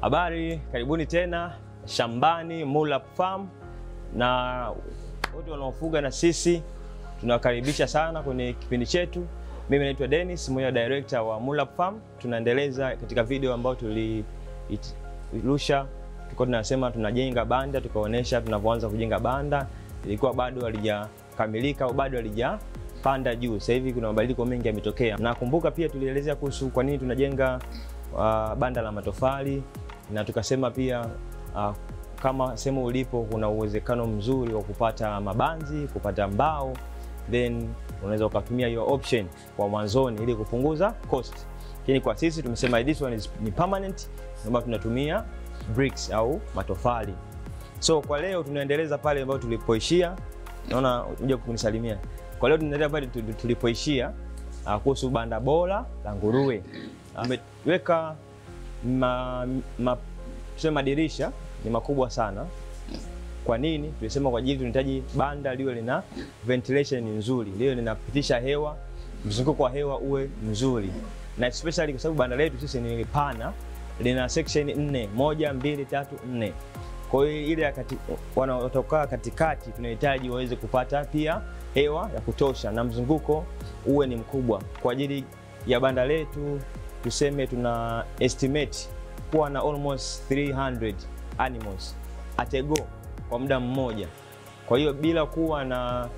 Habari, karibuni tena shambani Mulap Farm, na wote wanaofuga na sisi tunawakaribisha sana kwenye kipindi chetu. Mimi naitwa Dennis, mmoja wa director wa Mulap Farm. Tunaendeleza katika video ambayo tulirusha, tulikuwa tunasema tunajenga banda, tukaonyesha tunavyoanza kujenga banda. Ilikuwa bado halijakamilika au bado halijapanda juu. Sasa hivi kuna mabadiliko mengi yametokea. Nakumbuka pia tulielezea kuhusu kwa nini tunajenga uh, banda la matofali na tukasema pia uh, kama sehemu ulipo kuna uwezekano mzuri wa kupata mabanzi, kupata mbao, then unaweza ukatumia hiyo option kwa mwanzoni ili kupunguza cost. Lakini kwa sisi tumesema this one is, ni permanent ambayo tunatumia bricks au matofali. So kwa leo tunaendeleza pale ambapo tulipoishia. Naona unja kunisalimia. Kwa leo tunaendelea pale tulipoishia uh, kuhusu banda bora la nguruwe. Ameweka ma, ma, tuseme madirisha ni makubwa sana. Kwa nini? Tulisema kwa ajili tunahitaji banda liwe lina ventilation nzuri, liwe linapitisha hewa, mzunguko wa hewa uwe mzuri, na especially kwa sababu banda letu sisi ni pana, lina section nne, moja, mbili, tatu, nne. Kwa hiyo ile kati, wanaotoka katikati tunahitaji waweze kupata pia hewa ya kutosha na mzunguko uwe ni mkubwa. Kwa ajili ya banda letu tuseme tuna estimate kuwa na almost 300 animals at a go kwa muda mmoja. Kwa hiyo bila kuwa na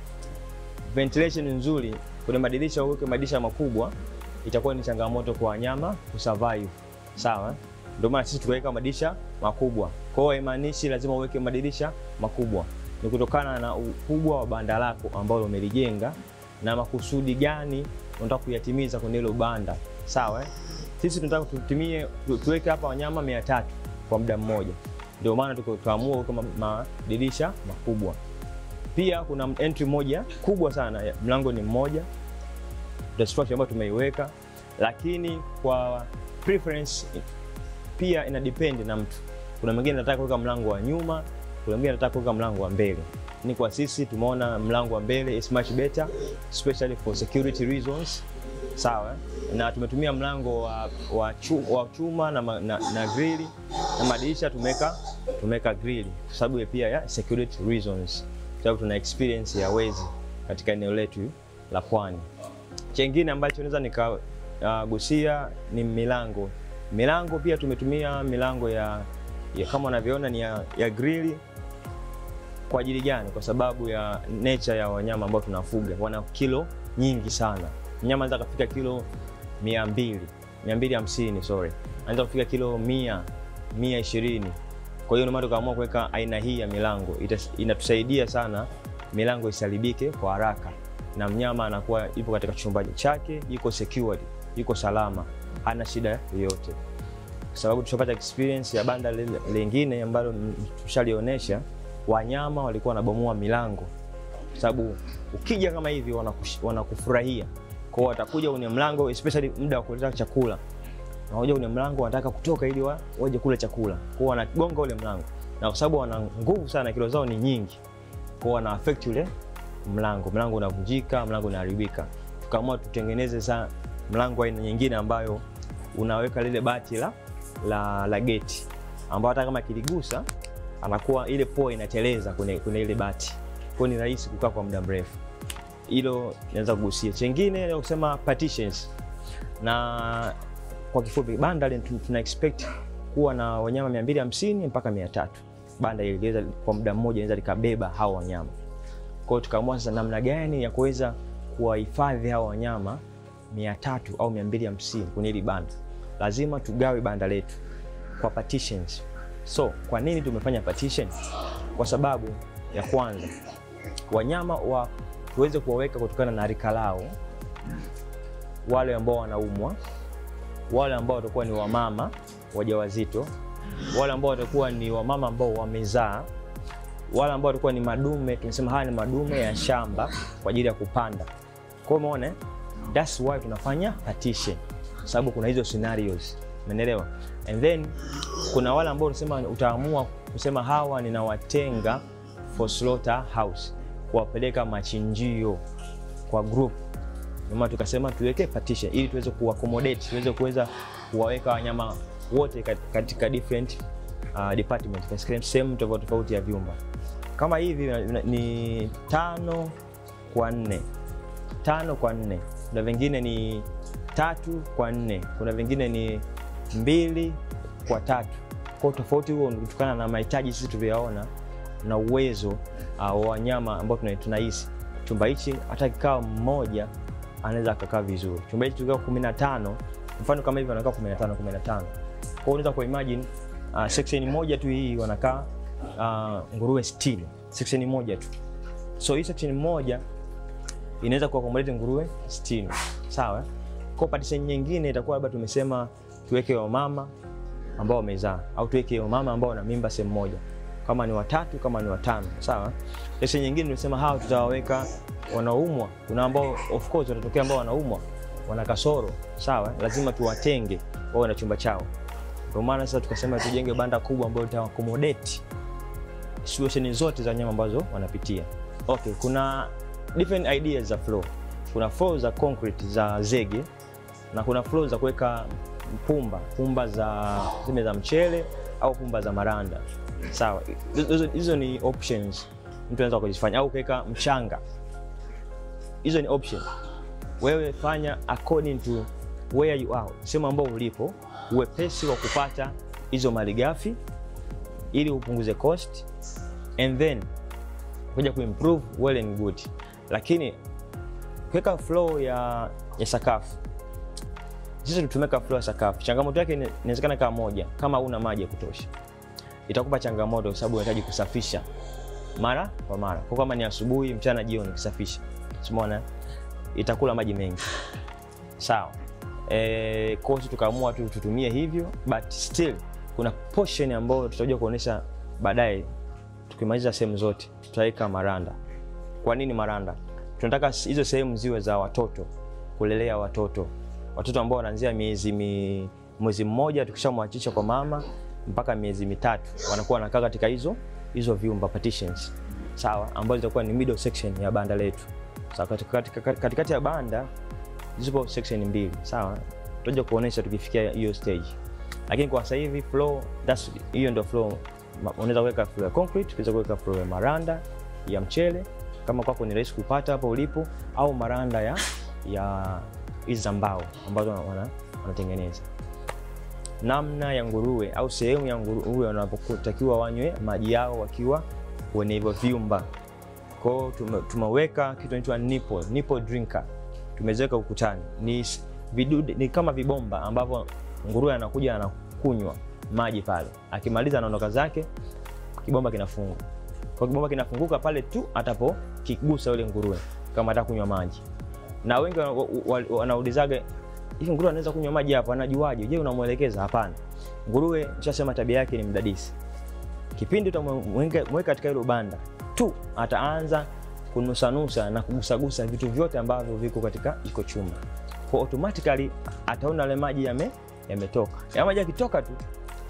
ventilation nzuri kwenye madirisha, uweke madirisha makubwa, itakuwa ni changamoto kwa wanyama kusurvive. Sawa, ndio maana sisi tukaweka madirisha makubwa. Kwa hiyo haimaanishi lazima uweke madirisha makubwa, ni kutokana na ukubwa wa banda lako ambalo umelijenga na makusudi gani unataka kuyatimiza kwenye hilo banda. Sawa, sisi tunataka tutumie tuweke hapa wanyama 300 kwa muda mmoja, ndio maana tukaamua kuweka madirisha makubwa. Pia kuna entry moja kubwa sana, mlango ni mmoja, the structure ambayo tumeiweka, lakini kwa preference pia ina depend na mtu. Kuna mwingine anataka kuweka mlango wa nyuma, kuna mwingine anataka kuweka mlango wa mbele. Ni kwa sisi tumeona mlango wa mbele is much better especially for security reasons. Sawa, na tumetumia mlango wa, wa, chuma, wa chuma na, na, na grili na madirisha tumeweka tumeweka grili kwa sababu pia ya security reasons, kwa sababu tuna experience ya wezi katika eneo letu la Pwani. Chengine ambacho naweza nikagusia uh, ni milango. Milango pia tumetumia milango ya, ya kama unavyoona ni ya, ya grili. Kwa ajili gani? Kwa sababu ya nature ya wanyama ambao tunafuga, wana kilo nyingi sana mnyama anaweza kufika kilo 200, 250 sorry. Anaweza kufika kilo 100, 120. Kwa hiyo ndio maana tukaamua kuweka aina hii ya milango. Inatusaidia sana milango isiharibike kwa haraka na mnyama anakuwa ipo katika chumba chake, yuko secured, yuko salama, hana shida yoyote. Kwa sababu tushapata experience ya banda lingine ambalo tushalionyesha, wanyama walikuwa wanabomoa milango. Kwa sababu ukija kama hivi wanakufurahia kwao watakuja kwenye mlango especially muda wa kuleta chakula, wanakuja kwenye mlango, wanataka kutoka ili wa, waje kula chakula. Kwao wanagonga ule mlango, na kwa sababu wana nguvu sana, kilo zao ni nyingi, kwao wana affect ule mlango, mlango unavunjika, mlango unaharibika. Tukaamua tutengeneze sana mlango aina nyingine ambayo unaweka lile bati la la, la geti ambao hata kama kiligusa anakuwa ile poa inateleza kwenye, kwenye ile bati, kwao ni rahisi kukaa kwa muda mrefu hilo naweza kugusia. Chengine ni kusema partitions, na kwa kifupi banda tuna expect kuwa na wanyama 250 mpaka 300. Banda ili kwa muda mmoja inaweza likabeba hao wanyama. Kwa hiyo tukaamua sasa namna gani ya kuweza kuwahifadhi hao wanyama 300 au 250 kwenye hili banda. Lazima tugawe banda letu kwa partitions. So kwa nini tumefanya partition? Kwa sababu ya kwanza wanyama wa tuweze kuwaweka kutokana na rika lao, wale ambao wanaumwa, wale ambao watakuwa ni wamama wajawazito, wale ambao watakuwa ni wamama ambao wamezaa, wale ambao watakuwa ni madume. Tunasema haya ni madume ya shamba kwa ajili ya kupanda. Kwa hiyo umeona, that's why tunafanya partition, sababu kuna hizo scenarios, umeelewa? And then kuna wale ambao unasema utaamua kusema hawa ninawatenga for slaughter house kuwapeleka machinjio kwa group. Ndio tukasema tuweke partition ili tuweze kuaccommodate, tuweze kuweza kuwaweka wanyama wote kat- katika different uh, department katika sehemu tofauti tofauti ya vyumba. Kama hivi na- ni tano kwa nne, tano kwa nne. Kuna vingine ni tatu kwa nne, kuna vingine ni mbili kwa tatu. Kwa hiyo tofauti huo ni kutokana na mahitaji sisi tulivyoyaona na uwezo uh, wa wanyama ambao tuna- tunahisi chumba hichi hata kikao mmoja anaweza akakaa vizuri. Chumba hichi tukiwa 15 mfano kama hivi wanakaa 15 15. Kwa hiyo unaweza kuimagine uh, section moja tu hii wanakaa uh, nguruwe 60. Section moja tu. So hii section moja inaweza kuaccommodate nguruwe 60. Sawa? Kwa partition nyingine itakuwa labda tumesema tuweke wamama ambao wamezaa au tuweke wamama ambao wana mimba sehemu moja kama ni watatu kama ni watano sawa. Kesho nyingine tunasema hawa tutawaweka wanaumwa. Kuna ambao of course watatokea ambao wanaumwa wana kasoro sawa, lazima tuwatenge wao na chumba chao. Ndio maana sasa tukasema tujenge banda kubwa ambalo lita accommodate situation zote za wanyama ambazo wanapitia. Okay, kuna different ideas za floor. Kuna floor za concrete za zege na kuna floor za kuweka pumba pumba za zime za mchele au pumba za maranda sawa. Hizo- Hizo ni options mtu anaweza kuzifanya, au kuweka mchanga. Hizo ni option, wewe fanya according to where you are, sehemu ambao ulipo, uwepesi wa kupata hizo malighafi ili upunguze cost and then kuja kuimprove well and good, lakini kuweka flow ya, ya sakafu sisi tumeweka floor ya sakafu. Changamoto yake ina- inawezekana kama moja, kama una maji ya kutosha, itakupa changamoto kwa sababu unahitaji kusafisha mara kwa mara. Kwa kama ni asubuhi, mchana, jioni kusafisha, umeona itakula maji mengi. Sawa. Eh, kwa hiyo tukaamua tu tutumie hivyo, but still kuna portion ambayo tutakuja kuonesha baadaye tukimaliza sehemu zote, tutaweka maranda. Kwa nini maranda? Tunataka hizo sehemu ziwe za watoto, kulelea watoto, watoto ambao wanaanzia miezi mi, mwezi mmoja tukishamwachisha kwa mama mpaka miezi mitatu, wanakuwa wanakaa katika hizo hizo vyumba partitions, sawa, ambazo zitakuwa ni middle section ya banda letu. Sawa, katikati katika, katikati ya banda zipo section mbili, sawa, tutaja kuonesha tukifikia hiyo stage, lakini kwa sasa hivi floor, that's hiyo ndio floor. Ma- Unaweza kuweka floor ya concrete, unaweza kuweka floor ya maranda ya mchele kama kwako ni rahisi kupata hapo ulipo, au maranda ya ya hizi za mbao ambazo wana- wanatengeneza. Namna ya nguruwe au sehemu ya nguruwe wanapotakiwa wanywe maji yao wakiwa kwenye hivyo vyumba. Kwa hiyo tume- tumeweka kitu inaitwa nipple, nipple drinker tumeziweka ukutani. Ni s- vidude, ni kama vibomba ambavyo nguruwe anakuja anakunywa maji pale, akimaliza anaondoka zake, kibomba kinafungwa. Kwa kibomba kinafunguka pale tu atapokigusa yule nguruwe kama ataka kunywa maji. Na wengi wana- wa- wa- wanaulizaga hivi nguruwe anaweza kunywa maji hapo, anajuaje? Je, unamwelekeza? Hapana, nguruwe nishasema tabia yake ni mdadisi. Kipindi utamweka katika hilo banda tu, ataanza kunusanusa na kugusagusa vitu vyote ambavyo viko katika iko chumba, kwa automatically ataona yale maji yame yametoka. Ya maji yakitoka tu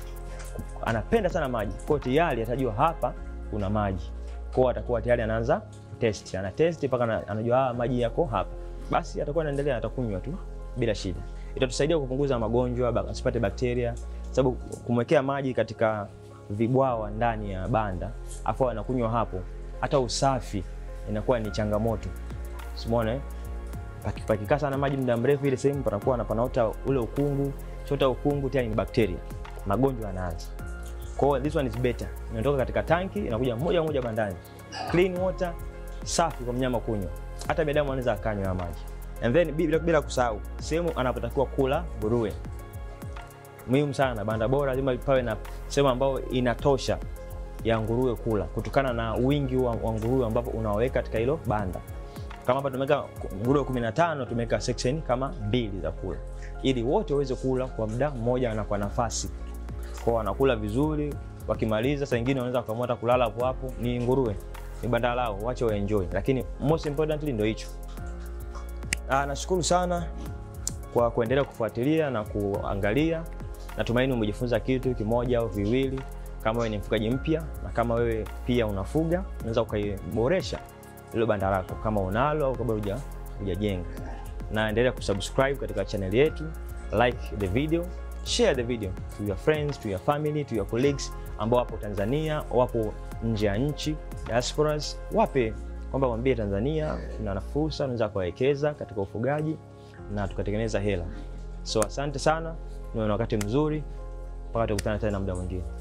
anapenda sana maji, kwa hiyo tayari atajua hapa kuna maji, kwa hiyo atakuwa tayari anaanza test, ana test mpaka ana- anajua ah, maji yako hapa, basi atakuwa anaendelea, atakunywa tu bila shida. Itatusaidia kupunguza magonjwa, bak- asipate bakteria, sababu kumwekea maji katika vibwawa ndani ya banda afu anakunywa hapo, hata usafi inakuwa ni changamoto. Simona eh? Paki- pakikaa sana maji muda mrefu, ile sehemu panakuwa na panaota ule ukungu, chota ukungu tayari ni bakteria, magonjwa yanaanza. Kwa hiyo this one is better, inatoka katika tanki inakuja moja kwa moja bandani, clean water, safi kwa mnyama kunywa, hata binadamu anaweza akanywa haya maji. And then bila, bila kusahau sehemu anapotakiwa kula nguruwe, muhimu sana. Banda bora lazima pawe na sehemu ambayo inatosha ya nguruwe kula, kutokana na wingi wa, wa nguruwe ambavyo unaweka katika hilo banda. Kama hapa tumeweka nguruwe 15 tumeweka section kama mbili za kula, ili wote waweze kula kwa muda mmoja na kwa nafasi, kwa wanakula vizuri. Wakimaliza saa nyingine wanaweza kuamua hata kulala hapo hapo. Ni nguruwe, ni banda lao, wache wa enjoy, lakini most importantly ndio hicho. Ah, nashukuru sana kwa kuendelea kufuatilia na kuangalia. Natumaini umejifunza kitu kimoja au viwili. Kama wewe ni mfugaji mpya na kama wewe pia unafuga, unaweza ukaiboresha ile banda lako kama unalo au kama huja hujajenga. Na endelea kusubscribe katika channel yetu, like the video, share the video to your friends, to your family, to your colleagues ambao wapo Tanzania, wapo nje ya nchi, diasporas, wape kwamba mwambie Tanzania tuna fursa, unaweza kuwekeza katika ufugaji na tukatengeneza hela. So asante sana, ni wakati mzuri mpaka tukutana tena muda mwingine.